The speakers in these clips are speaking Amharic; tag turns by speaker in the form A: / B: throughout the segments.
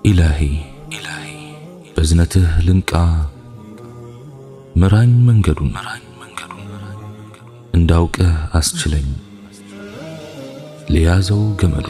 A: ኢላሂ በዝነትህ ልንቃ ምራኝ መንገዱን እንዳውቅህ አስችለኝ ለያዘው ገመዱ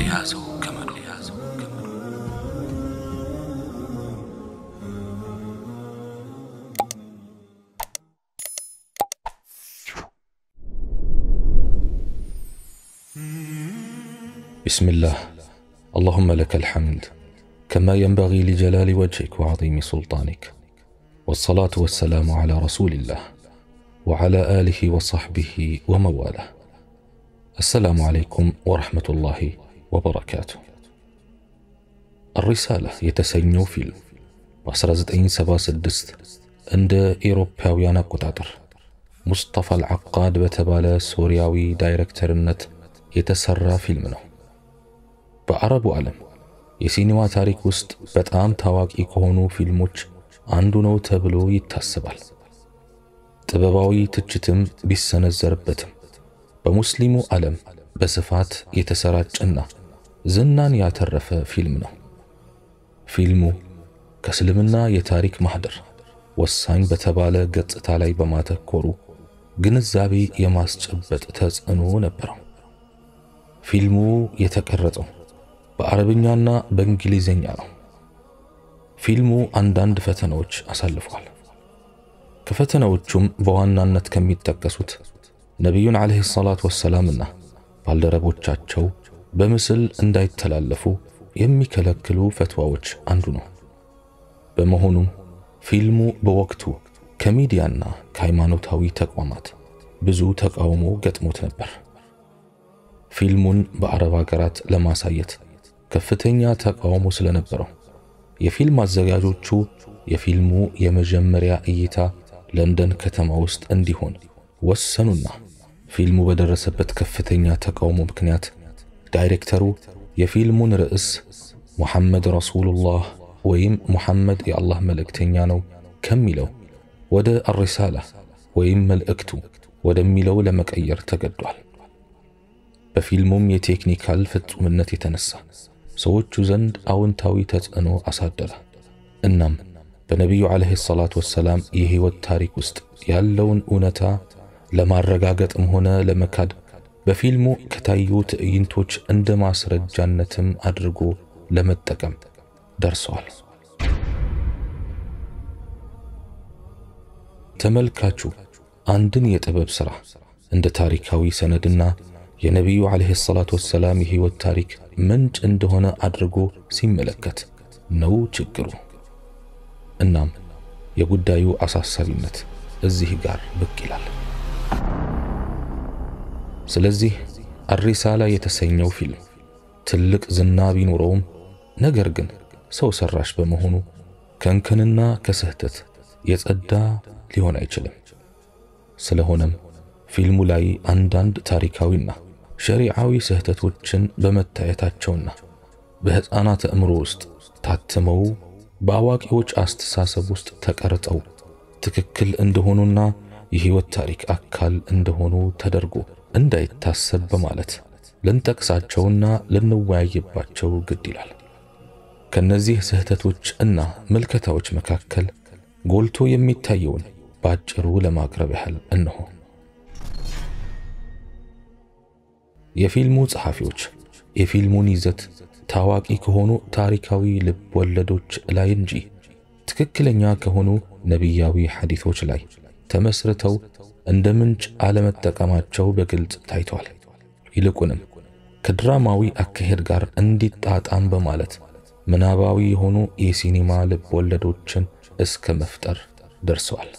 A: بسم الله اللهم لك الحمد كما ينبغي لجلال وجهك وعظيم سلطانك والصلاة والسلام على رسول الله وعلى آله وصحبه ومواله السلام عليكم ورحمة الله وبركاته الرسالة የተሰኘው ፊልም በ1976 እንደ ኤሮፓውያን አቆጣጠር ሙስጠፋ አልዓቃድ በተባለ ሶሪያዊ ዳይሬክተርነት የተሰራ ፊልም ነው። በአረቡ ዓለም የሲኒማ ታሪክ ውስጥ በጣም ታዋቂ ከሆኑ ፊልሞች አንዱ ነው ተብሎ ይታሰባል። ጥበባዊ ትችትም ቢሰነዘርበትም በሙስሊሙ ዓለም በስፋት የተሰራጨና ዝናን ያተረፈ ፊልም ነው። ፊልሙ ከእስልምና የታሪክ ማህደር ወሳኝ በተባለ ገጽታ ላይ በማተኮሩ ግንዛቤ የማስጨበጥ ተጽዕኖ ነበረው። ፊልሙ የተቀረጸው በአረብኛና በእንግሊዝኛ ነው። ፊልሙ አንዳንድ ፈተናዎች አሳልፏል። ከፈተናዎቹም በዋናነት ከሚጠቀሱት ነቢዩን ዓለይሂ ሰላቱ ወሰላምና ባልደረቦቻቸው በምስል እንዳይተላለፉ የሚከለክሉ ፈትዋዎች አንዱ ነው። በመሆኑም ፊልሙ በወቅቱ ከሚዲያና ከሃይማኖታዊ ተቋማት ብዙ ተቃውሞ ገጥሞት ነበር። ፊልሙን በአረብ ሀገራት ለማሳየት ከፍተኛ ተቃውሞ ስለነበረው የፊልም አዘጋጆቹ የፊልሙ የመጀመሪያ እይታ ለንደን ከተማ ውስጥ እንዲሆን ወሰኑና ፊልሙ በደረሰበት ከፍተኛ ተቃውሞ ምክንያት ዳይሬክተሩ የፊልሙን ርዕስ ሙሐመድ ረሱሉላህ ወይም ሙሐመድ የአላህ መልእክተኛ ነው ከሚለው ወደ አሪሳላ ወይም መልእክቱ ወደሚለው ለመቀየር ተገዷል። በፊልሙም የቴክኒካል ፍጹምነት የተነሳ ሰዎቹ ዘንድ አዎንታዊ ተጽዕኖ አሳደረ። እናም በነቢዩ ዓለይሂ ሰላቱ ወሰላም የሕይወት ታሪክ ውስጥ ያለውን እውነታ ለማረጋገጥም ሆነ ለመካድ በፊልሙ ከታዩ ትዕይንቶች እንደ ማስረጃነትም አድርጎ ለመጠቀም ደርሰዋል። ተመልካቹ አንድን የጥበብ ሥራ እንደ ታሪካዊ ሰነድና የነቢዩ ዓለይሂ ሰላቱ ወሰላም የሕይወት ታሪክ ምንጭ እንደሆነ አድርጎ ሲመለከት ነው ችግሩ። እናም የጉዳዩ አሳሳቢነት እዚህ ጋር ብቅ ይላል። ስለዚህ አሪሳላ የተሰኘው ፊልም ትልቅ ዝና ቢኖረውም ነገር ግን ሰው ሰራሽ በመሆኑ ከእንከንና ከስህተት የጸዳ ሊሆን አይችልም። ስለሆነም ፊልሙ ላይ አንዳንድ ታሪካዊና ሸሪዓዊ ስህተቶችን በመታየታቸውና በሕፃናት አእምሮ ውስጥ ታትመው በአዋቂዎች አስተሳሰብ ውስጥ ተቀርጸው ትክክል እንደሆኑና የሕይወት ታሪክ አካል እንደሆኑ ተደርጎ እንዳይታሰብ በማለት ልንጠቅሳቸውና ልንወያይባቸው ግድ ይላል። ከነዚህ ስህተቶች እና ምልከታዎች መካከል ጎልቶ የሚታየውን ባጭሩ ለማቅረብ ያህል እነሆ። የፊልሙ ጸሐፊዎች የፊልሙን ይዘት ታዋቂ ከሆኑ ታሪካዊ ልብ ወለዶች ላይ እንጂ ትክክለኛ ከሆኑ ነቢያዊ ሐዲቶች ላይ ተመስርተው እንደ ምንጭ አለመጠቀማቸው በግልጽ ታይቷል። ይልቁንም ከድራማዊ አካሄድ ጋር እንዲጣጣም በማለት ምናባዊ የሆኑ የሲኒማ ልብ ወለዶችን እስከ መፍጠር ደርሰዋል።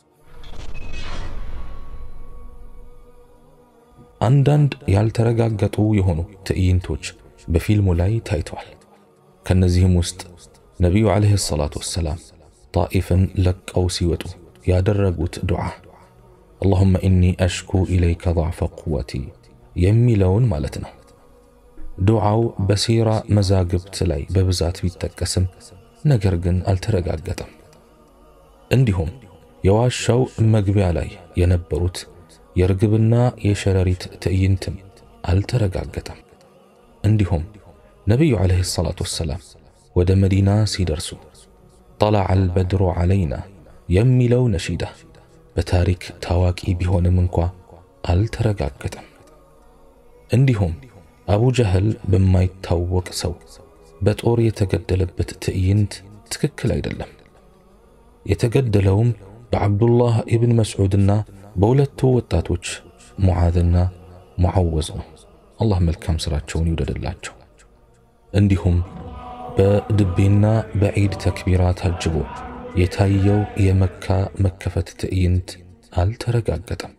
A: አንዳንድ ያልተረጋገጡ የሆኑ ትዕይንቶች በፊልሙ ላይ ታይተዋል። ከነዚህም ውስጥ ነቢዩ ዓለይሂ ሰላቱ ወሰላም ጣኢፍን ለቀው ሲወጡ ያደረጉት ዱዓ አላሁመ ኢኒ አሽኩ ኢለይከ ضዕፈ ቁወቲ የሚለውን ማለት ነው። ዱዓው በሲራ መዛግብት ላይ በብዛት ቢጠቀስም ነገር ግን አልተረጋገጠም። እንዲሁም የዋሻው መግቢያ ላይ የነበሩት የርግብና የሸረሪት ትዕይንትም አልተረጋገጠም። እንዲሁም ነቢዩ ዓለይሂ ሰላቱ ወሰላም ወደ መዲና ሲደርሱ ጠለዐ አልበድሩ ዐለይና የሚለው ነሺዳ በታሪክ ታዋቂ ቢሆንም እንኳ አልተረጋገጠም። እንዲሁም አቡ ጀህል በማይታወቅ ሰው በጦር የተገደለበት ትዕይንት ትክክል አይደለም። የተገደለውም በዓብዱላህ ኢብን መስዑድና በሁለቱ ወጣቶች ሙዓዝና ሙዓወዝ ነው። አላህ መልካም ሥራቸውን ይውደድላቸው። እንዲሁም በድቤና በዒድ ተክቢራ ታጅቦ የታየው የመካ መከፈት ትዕይንት አልተረጋገጠም።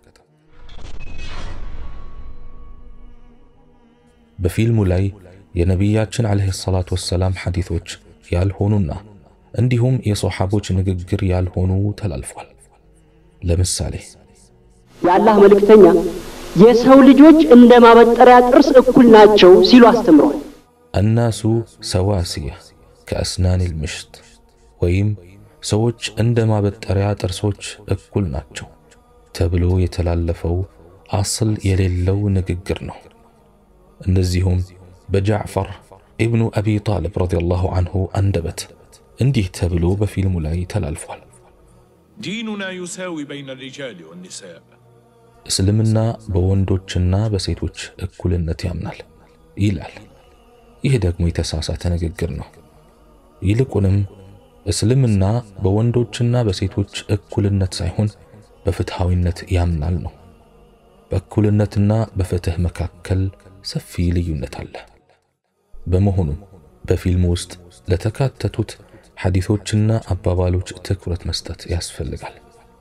A: በፊልሙ ላይ የነቢያችን ዓለይሂ ሰላቱ ወሰላም ሐዲቶች ያልሆኑና እንዲሁም የሶሓቦች ንግግር ያልሆኑ ተላልፏል። ለምሳሌ
B: የአላህ መልእክተኛ የሰው ልጆች እንደ ማበጠሪያ ጥርስ እኩል ናቸው ሲሉ አስተምረዋል።
A: አናሱ ሰዋስያ ከአስናን ልምሽት ወይም ሰዎች እንደ ማበጠሪያ ጥርሶች እኩል ናቸው ተብሎ የተላለፈው አስል የሌለው ንግግር ነው። እንደዚሁም በጃዕፈር ኢብኑ አቢ ጣልብ ረዲየላሁ አንሁ አንደበት እንዲህ ተብሎ በፊልሙ ላይ ተላልፏል።
C: ديننا يساوي بين الرجال والنساء
A: እስልምና በወንዶችና በሴቶች እኩልነት ያምናል ይላል። ይህ ደግሞ የተሳሳተ ንግግር ነው። ይልቁንም እስልምና በወንዶችና በሴቶች እኩልነት ሳይሆን በፍትሃዊነት ያምናል ነው። በእኩልነትና በፍትህ መካከል ሰፊ ልዩነት አለ። በመሆኑም በፊልሙ ውስጥ ለተካተቱት ሐዲሶችና አባባሎች ትኩረት መስጠት ያስፈልጋል።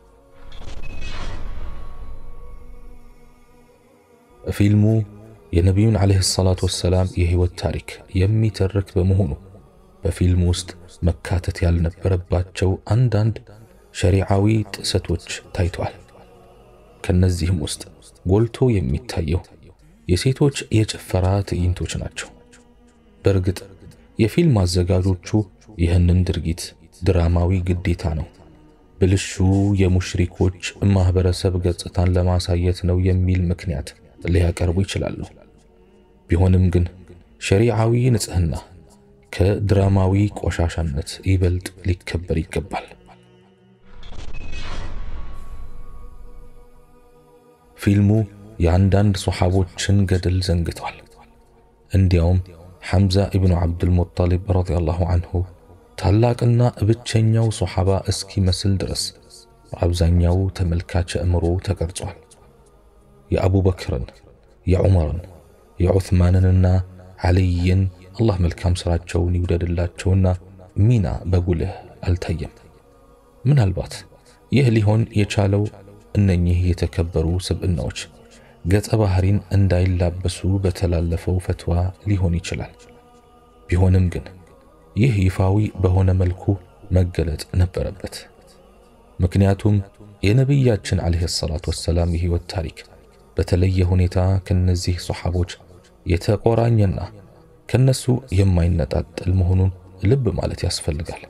A: ፊልሙ የነቢዩን ዓለይሂ ሰላቱ ወሰላም የሕይወት ታሪክ የሚተርክ በመሆኑ በፊልሙ ውስጥ መካተት ያልነበረባቸው አንዳንድ ሸሪዓዊ ጥሰቶች ታይተዋል። ከነዚህም ውስጥ ጎልቶ የሚታየው የሴቶች የጭፈራ ትዕይንቶች ናቸው። በእርግጥ የፊልም አዘጋጆቹ ይህንን ድርጊት ድራማዊ ግዴታ ነው፣ ብልሹ የሙሽሪኮች ማህበረሰብ ገጽታን ለማሳየት ነው የሚል ምክንያት ሊያቀርቡ ይችላሉ። ቢሆንም ግን ሸሪዓዊ ንጽህና ከድራማዊ ቆሻሻነት ይበልጥ ሊከበር ይገባል። ፊልሙ የአንዳንድ ሶሓቦችን ገድል ዘንግቷል። እንዲያውም ሐምዛ ኢብኑ ዓብዱልሙጠሊብ ረዲየላሁ አንሁ ታላቅና ብቸኛው ሶሓባ እስኪመስል ድረስ በአብዛኛው ተመልካች አእምሮ ተቀርጿል። የአቡበክርን፣ የዑመርን፣ የዑትማንንና ዓልይን አላህ መልካም ሥራቸውን ይውደድላቸውና ሚና በጉልህ አልታየም። ምናልባት ይህ ሊሆን የቻለው እነኚህ የተከበሩ ስብዕናዎች ገጸ ባህሪን እንዳይላበሱ በተላለፈው ፈትዋ ሊሆን ይችላል። ቢሆንም ግን ይህ ይፋዊ በሆነ መልኩ መገለጥ ነበረበት። ምክንያቱም የነቢያችን ዓለይሂ ሰላቱ ወሰላም የሕይወት ታሪክ በተለየ ሁኔታ ከነዚህ ሶሓቦች የተቆራኘና ከነሱ የማይነጣጠል መሆኑን ልብ ማለት ያስፈልጋል።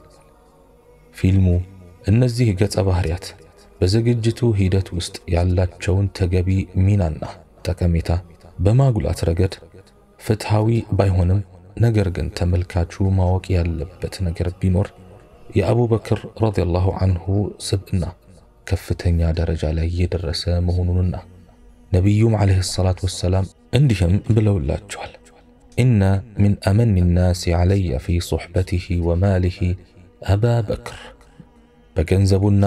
A: ፊልሙ እነዚህ ገጸ ባህሪያት በዝግጅቱ ሂደት ውስጥ ያላቸውን ተገቢ ሚናና ጠቀሜታ በማጉላት ረገድ ፍትሃዊ ባይሆንም ነገር ግን ተመልካቹ ማወቅ ያለበት ነገር ቢኖር የአቡበክር ረዲየላሁ አንሁ ስብዕና ከፍተኛ ደረጃ ላይ የደረሰ መሆኑንና ነቢዩም ዓለይሂ ሰላቱ ወሰላም እንዲህም ብለውላቸዋል። ኢነ ሚን አመኒ ናሲ ዓለየ ፊ ሶሕበቲሂ ወማሊሂ አባ በክር በገንዘቡና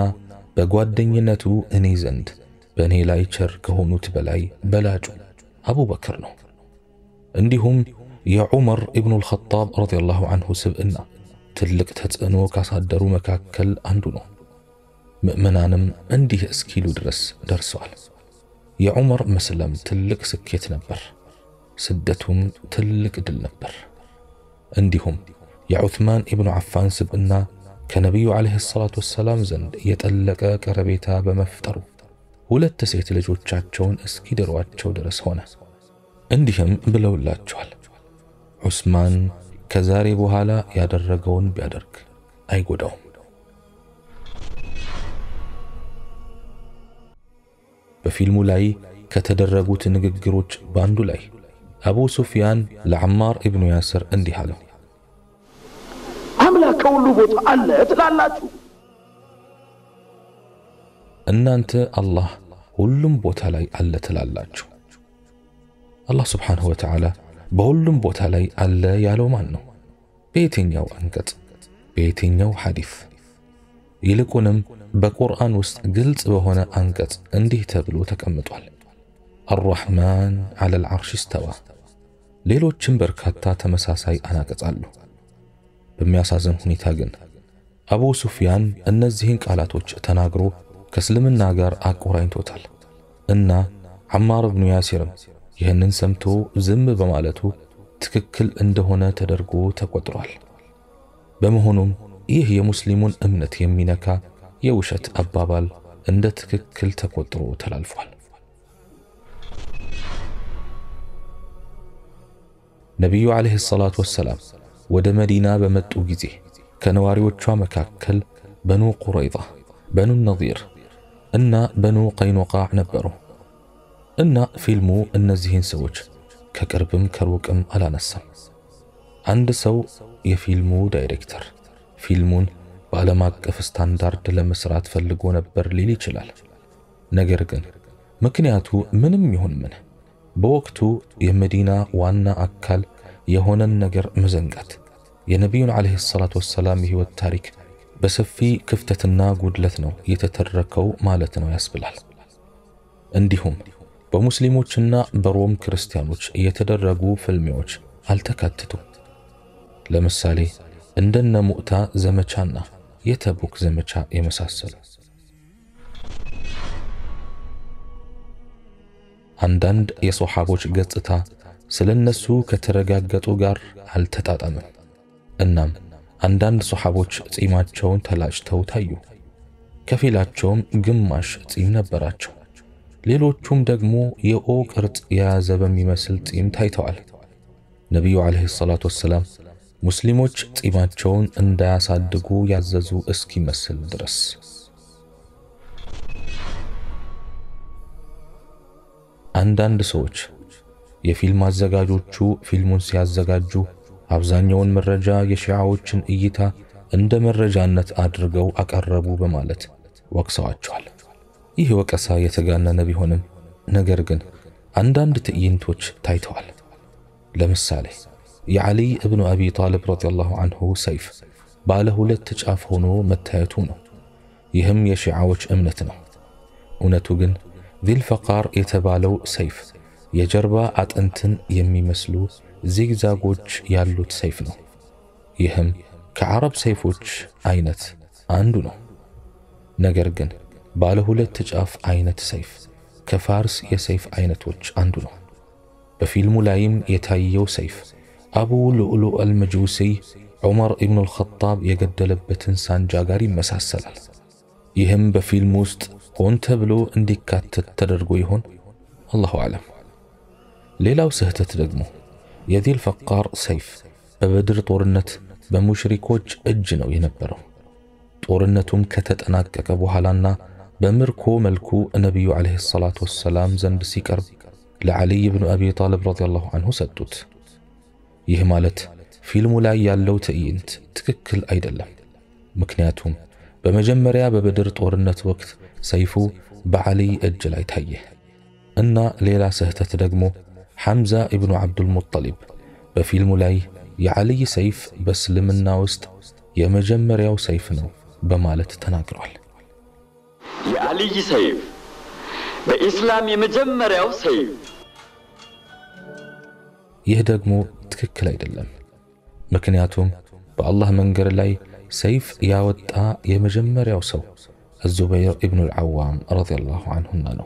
A: በጓደኝነቱ እኔ ዘንድ በእኔ ላይ ቸር ከሆኑት በላይ በላጩ አቡበክር ነው። እንዲሁም የዑመር ኢብኑ አልኸጣብ ረዲየላሁ አንሁ ስብዕና ትልቅ ተጽዕኖ ካሳደሩ መካከል አንዱ ነው። ምእመናንም እንዲህ እስኪሉ ድረስ ደርሰዋል። የዑመር መስለም ትልቅ ስኬት ነበር፣ ስደቱም ትልቅ ድል ነበር። እንዲሁም የዑትማን ኢብኑ ዓፋን ስብዕና ከነቢዩ ዓለይሂ ሰላቱ ወሰላም ዘንድ የጠለቀ ቀረቤታ በመፍጠሩ ሁለት ሴት ልጆቻቸውን እስኪድሯቸው ድረስ ሆነ። እንዲህም ብለውላቸዋል፣ ዑስማን ከዛሬ በኋላ ያደረገውን ቢያደርግ አይጎዳውም። በፊልሙ ላይ ከተደረጉት ንግግሮች በአንዱ ላይ አቡ ሱፊያን ለዓማር ኢብኑ ያስር እንዲህ አለው፣
D: ከሁሉ ቦታ አለ ትላላችሁ።
A: እናንተ አላህ ሁሉም ቦታ ላይ አለ ትላላችሁ። አላህ ስብሓንሁ ወተዓላ በሁሉም ቦታ ላይ አለ ያለው ማን ነው? በየትኛው አንቀጽ? በየትኛው ሐዲፍ? ይልቁንም በቁርአን ውስጥ ግልጽ በሆነ አንቀጽ እንዲህ ተብሎ ተቀምጧል። አርራሕማን ዐለል ዐርሽ እስተዋ። ሌሎችም በርካታ ተመሳሳይ አናቀጽ አሉ። በሚያሳዝን ሁኔታ ግን አቡ ሱፊያን እነዚህን ቃላቶች ተናግሮ ከእስልምና ጋር አቆራኝቶታል እና ዐማር ብኑ ያሲርም ይህንን ሰምቶ ዝም በማለቱ ትክክል እንደሆነ ተደርጎ ተቆጥሯል። በመሆኑም ይህ የሙስሊሙን እምነት የሚነካ የውሸት አባባል እንደ ትክክል ተቆጥሮ ተላልፏል። ነቢዩ ዓለይሂ ሰላቱ ወሰላም ወደ መዲና በመጡ ጊዜ ከነዋሪዎቿ መካከል በኑ ቁረይዛ፣ በኑ ነዚር እና በኑ ቀይኑቃዕ ነበሩ እና ፊልሙ እነዚህን ሰዎች ከቅርብም ከሩቅም አላነሳም። አንድ ሰው የፊልሙ ዳይሬክተር ፊልሙን በዓለም አቀፍ ስታንዳርድ ለመስራት ፈልጎ ነበር ሊል ይችላል። ነገር ግን ምክንያቱ ምንም ይሁን ምን በወቅቱ የመዲና ዋና አካል የሆነን ነገር መዘንጋት የነቢዩን ዓለይሂ ሰላቱ ወሰላም የሕይወት ታሪክ በሰፊ ክፍተትና ጉድለት ነው የተተረከው ማለት ነው ያስብላል። እንዲሁም በሙስሊሞችና በሮም ክርስቲያኖች የተደረጉ ፍልሚያዎች አልተካተቱም። ለምሳሌ እንደነ ሙዕታ ዘመቻና የተቡክ ዘመቻ የመሳሰሉ አንዳንድ የሶሓቦች ገጽታ ስለነሱ ከተረጋገጡ ጋር አልተጣጣምም። እናም አንዳንድ ሶሓቦች ጺማቸውን ተላጭተው ታዩ። ከፊላቸውም ግማሽ ጺም ነበራቸው። ሌሎቹም ደግሞ የኦ ቅርጽ የያዘ በሚመስል ጺም ታይተዋል። ነቢዩ ዓለይሂ ሰላቱ ወሰላም ሙስሊሞች ጺማቸውን እንዳያሳድጉ ያዘዙ እስኪመስል ድረስ። አንዳንድ ሰዎች የፊልም አዘጋጆቹ ፊልሙን ሲያዘጋጁ አብዛኛውን መረጃ የሺዓዎችን እይታ እንደ መረጃነት አድርገው አቀረቡ በማለት ወቅሰዋቸዋል። ይህ ወቀሳ የተጋነነ ቢሆንም ነገር ግን አንዳንድ ትዕይንቶች ታይተዋል። ለምሳሌ የዓሊይ እብኑ አቢ ጣልብ ረዲየላሁ አንሁ ሰይፍ ባለ ሁለት ጫፍ ሆኖ መታየቱ ነው። ይህም የሺዓዎች እምነት ነው። እውነቱ ግን ዚልፈቃር የተባለው ሰይፍ የጀርባ አጥንትን የሚመስሉ ዚግዛጎች ያሉት ሰይፍ ነው። ይህም ከዓረብ ሰይፎች አይነት አንዱ ነው። ነገር ግን ባለ ሁለት ጫፍ አይነት ሰይፍ ከፋርስ የሰይፍ አይነቶች አንዱ ነው። በፊልሙ ላይም የታየው ሰይፍ አቡ ሉኡሉእ አልመጁሲይ ዑመር ኢብኑ አልኸጣብ የገደለበትን ሳንጃ ጋር ይመሳሰላል። ይህም በፊልሙ ውስጥ ሆን ተብሎ እንዲካተት ተደርጎ ይሆን? አላሁ አዕለም። ሌላው ስህተት ደግሞ የዚል ፈቃር ሰይፍ በበድር ጦርነት በሙሽሪኮች እጅ ነው የነበረው። ጦርነቱም ከተጠናቀቀ በኋላና በምርኮ መልኩ ነቢዩ ዓለይሂ ሰላቱ ወሰላም ዘንድ ሲቀርብ ለዓሊይ ብኑ አቢ ጣልብ ረዲየላሁ አንሁ ሰጡት። ይህ ማለት ፊልሙ ላይ ያለው ትዕይንት ትክክል አይደለም። ምክንያቱም በመጀመሪያ በበድር ጦርነት ወቅት ሰይፉ በዓሊይ እጅ ላይ ታየ እና ሌላ ስህተት ደግሞ ሐምዛ ኢብኑ ዓብዱል ሙጠሊብ በፊልሙ ላይ የዓሊይ ሰይፍ በእስልምና ውስጥ የመጀመሪያው ሰይፍ ነው በማለት ተናግሯል።
D: የአልይ ሰይፍ በኢስላም የመጀመሪያው ሰይፍ
A: ይህ ደግሞ ትክክል አይደለም። ምክንያቱም በአላህ መንገድ ላይ ሰይፍ ያወጣ የመጀመሪያው ሰው አዙበይር ኢብኑ አልዓዋም ረዲየላሁ አንሁና ነው።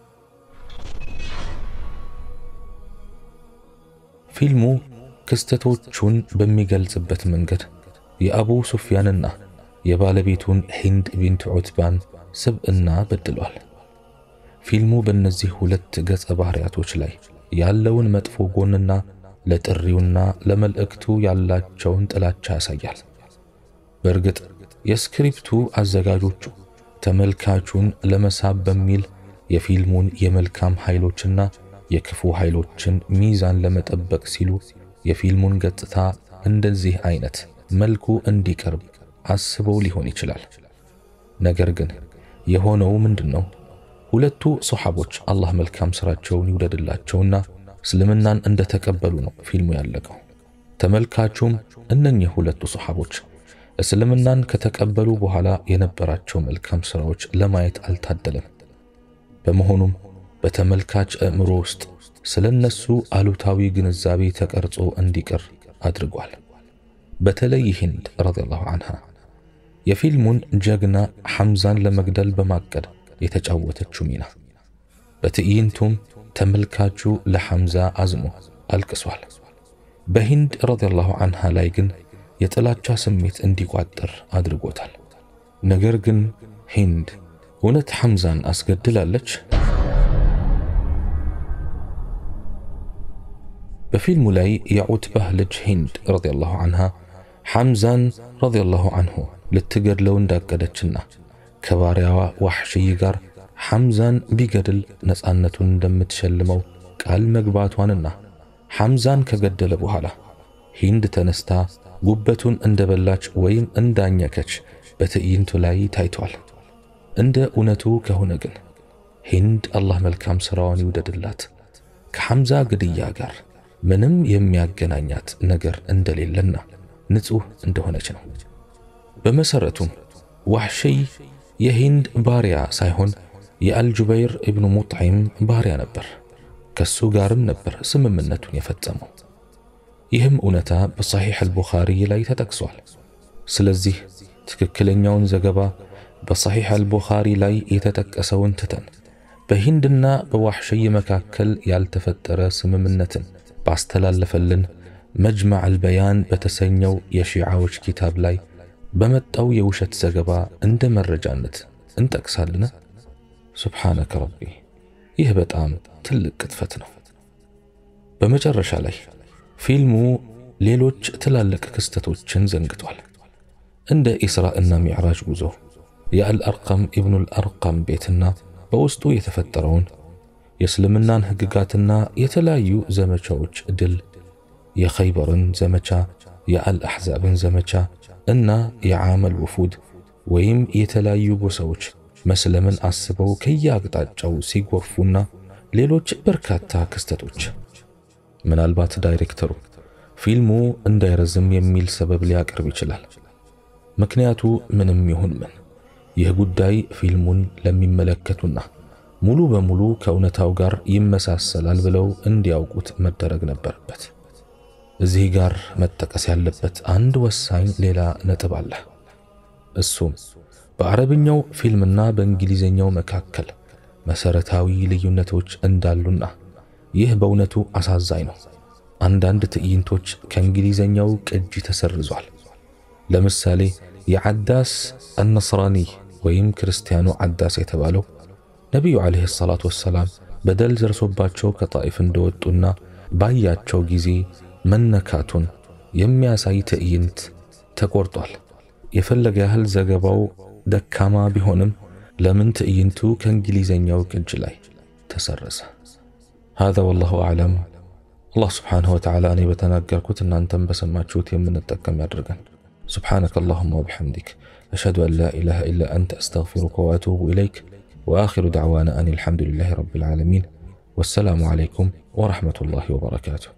A: ፊልሙ ክስተቶቹን በሚገልጽበት መንገድ የአቡ ሱፊያንና የባለቤቱን ሂንድ ቢንት ዑትባን ስብዕና በድሏል። ፊልሙ በእነዚህ ሁለት ገጸ ባህሪያቶች ላይ ያለውን መጥፎ ጎንና ለጥሪውና ለመልእክቱ ያላቸውን ጥላቻ ያሳያል። በእርግጥ የስክሪፕቱ አዘጋጆቹ ተመልካቹን ለመሳብ በሚል የፊልሙን የመልካም ኃይሎችና የክፉ ኃይሎችን ሚዛን ለመጠበቅ ሲሉ የፊልሙን ገጽታ እንደዚህ አይነት መልኩ እንዲቀርብ አስበው ሊሆን ይችላል። ነገር ግን የሆነው ምንድን ነው? ሁለቱ ሶሓቦች አላህ መልካም ሥራቸውን ይውደድላቸውና እስልምናን እንደተቀበሉ ነው ፊልሙ ያለቀው። ተመልካቹም እነኚህ ሁለቱ ሶሓቦች እስልምናን ከተቀበሉ በኋላ የነበራቸው መልካም ሥራዎች ለማየት አልታደለም። በመሆኑም በተመልካች አእምሮ ውስጥ ስለነሱ አሉታዊ ግንዛቤ ተቀርጾ እንዲቀር አድርጓል። በተለይ ሂንድ ረዲየላሁ ዐንሃ የፊልሙን ጀግና ሐምዛን ለመግደል በማቀድ የተጫወተችው ሚና፣ በትዕይንቱም ተመልካቹ ለሐምዛ አዝኖ አልቅሷል። በሂንድ ረዲየላሁ ዐንሃ ላይ ግን የጥላቻ ስሜት እንዲቋጠር አድርጎታል። ነገር ግን ሂንድ እውነት ሐምዛን አስገድላለች? በፊልሙ ላይ የዑትባህ ልጅ ሂንድ ረዲየላሁ ዐንሃ ሐምዛን ረዲየላሁ ዐንሁ ልትገድለው እንዳቀደችና ከባሪያዋ ዋሕሽይ ጋር ሐምዛን ቢገድል ነፃነቱን እንደምትሸልመው ቃል መግባቷንና ሐምዛን ከገደለ በኋላ ሂንድ ተነስታ ጉበቱን እንደበላች ወይም እንዳኘከች በትዕይንቱ ላይ ታይቷል። እንደ እውነቱ ከሆነ ግን ሂንድ አላህ መልካም ሥራዋን ይውደድላት ከሐምዛ ግድያ ጋር ምንም የሚያገናኛት ነገር እንደሌለና ንጹሕ እንደሆነች ነው። በመሠረቱም ዋሕሽይ የሂንድ ባሪያ ሳይሆን የአልጁበይር ኢብኑ ሙጥዒም ባሪያ ነበር። ከሱ ጋርም ነበር ስምምነቱን የፈጸመው። ይህም እውነታ በሰሒሕ አልቡኻሪ ላይ ተጠቅሷል። ስለዚህ ትክክለኛውን ዘገባ በሰሒሕ አልቡኻሪ ላይ የተጠቀሰውን ትተን በሂንድና በዋሕሽይ መካከል ያልተፈጠረ ስምምነትን ባስተላለፈልን መጅማዕ አልበያን በተሰኘው የሺዓዎች ኪታብ ላይ በመጣው የውሸት ዘገባ እንደ መረጃነት እንጠቅሳለን። ሱብሓነከ ረቢ፣ ይህ በጣም ትልቅ ቅጥፈት ነው። በመጨረሻ ላይ ፊልሙ ሌሎች ትላልቅ ክስተቶችን ዘንግቷል። እንደ ኢስራ እና ሚዕራጅ ጉዞ፣ የአልአርቀም ኢብኑል አርቀም ቤትና በውስጡ የተፈጠረውን የእስልምናን ሕግጋትና የተለያዩ ዘመቻዎች ድል፣ የኸይበርን ዘመቻ፣ የአልአሕዛብን ዘመቻ እና የዓመል ውፉድ ወይም የተለያዩ ጎሳዎች መስለምን አስበው ከየአቅጣጫው ሲጎርፉና ሌሎች በርካታ ክስተቶች። ምናልባት ዳይሬክተሩ ፊልሙ እንዳይረዝም የሚል ሰበብ ሊያቀርብ ይችላል። ምክንያቱ ምንም ይሁን ምን ይህ ጉዳይ ፊልሙን ለሚመለከቱና ሙሉ በሙሉ ከእውነታው ጋር ይመሳሰላል ብለው እንዲያውቁት መደረግ ነበረበት። እዚህ ጋር መጠቀስ ያለበት አንድ ወሳኝ ሌላ ነጥብ አለ። እሱም በአረብኛው ፊልምና በእንግሊዘኛው መካከል መሰረታዊ ልዩነቶች እንዳሉና ይህ በእውነቱ አሳዛኝ ነው። አንዳንድ ትዕይንቶች ከእንግሊዘኛው ቅጂ ተሰርዟል። ለምሳሌ የዓዳስ አነስራኒ ወይም ክርስቲያኑ ዓዳስ የተባለው ነቢዩ ዓለይሂ ሰላቱ ወሰላም በደል ደርሶባቸው ከጣኢፍ እንደወጡና ባያቸው ጊዜ መነካቱን የሚያሳይ ትዕይንት ተቆርጧል። የፈለገ ያህል ዘገባው ደካማ ቢሆንም ለምን ትዕይንቱ ከእንግሊዘኛው ቅጅ ላይ ተሰረዘ? هذا والله أعلم الله سبحانه وتعالى እኔ በተናገርኩት እናንተም በሰማችሁት የምንጠቀም ያድርገን። سبحانك اللهم وبحمدك أشهد أن لا إله إلا أنت أستغفرك وأتوب إليك وآخر دعوانا أن الحمد لله رب العالمين والسلام عليكم ورحمة الله وبركاته